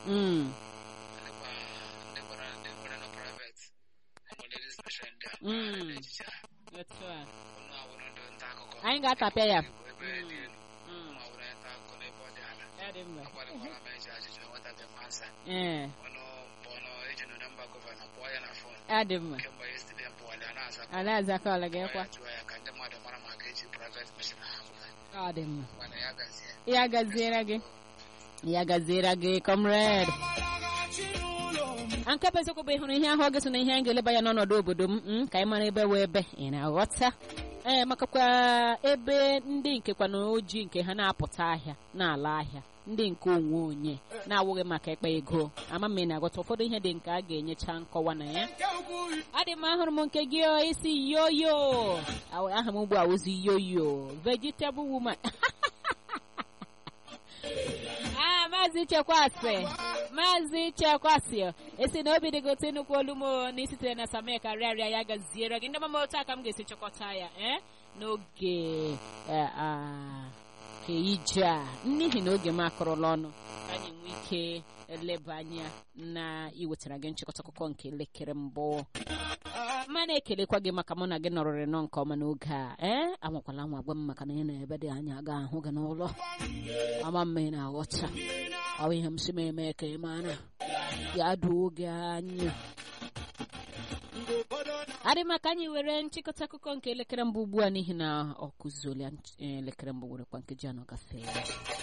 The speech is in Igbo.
Mm. Elekwa ndị gbara ndị nwere na private enwere ndị special ndị a Mm. mpaghara ejije a Otu a. ụnụ awụrụ ndị nta akụkọ Anyị ga-atapịa ya. ebe dị elu Mm. ụnụ awụrụ nta akụkọ n'ebe ọ dị ala Ya dị mma. agbalịkwara m eji ajụjụ enwetaghị m ansa Ee, ọnụ ọnụ ejenu na mba gọvanọ kpọọ ya na fon ya dị mma. kemgbe yesterday m pụwali a na-aza Ala azakọọla gị kwa. jụọ ya ka ndị mmadụ mara ma ga-eji private machine ha apụta Ọ dị mma. mana ya gazie Ya gaziere gị. Ya gaziere gị, comrade. nke bụ eziokwu bụ ịhụrụ ihe ahụ oge so na ihe anyị ga-eleba ya n'ọnọdụ obodo m mm, ka anyị mara ebe wee ebe ị na-aghọta ee makakwa ebe ndị nkekwa na ojii nke ha na-apụta ahịa na-ala ahịa ndị nke onwe onye na-awụghị maka ekpe ego ama m ị na-aghọta ụfọdụ ihe dị nke a ga-enyecha nkọwa na ya adị m ahụrụ m nke gị o, isi yoyo Aw- aha m ugbu a wụzi yoyo vegetable woman Ah, maazị chekwasị maazị chekwasị esi na obi dịgote nnukwu olu m o, na isitere na samek arịarịa ya gaziere gị ndị mama otu aka m ga-esi chịkọta ya eh? n'oge eh, ah, nke ije a n'ihi na oge m akụrụla ọnụ ka anyị nwee ike leba anya na iwetara gị nchịkọta akụkọ nke elekere mbụ ma na-ekelekwa gị maka mụ na gị nọrịrị nọ nke ọma n'oge a ee anwakwala nwa gwa m maka na ị na ebe dị anya ga ahụ gị n'ụlọ ama mma ị na-aghọta ọ bụ ihe m si m eme ka ị mara ya duo oge anya adị maka anyị were nchịkọta akụkọ nke elekere mbụ ugbu a n'ihi na ọ kụzuola elekere mbụ werekwa nkeji anọ gafee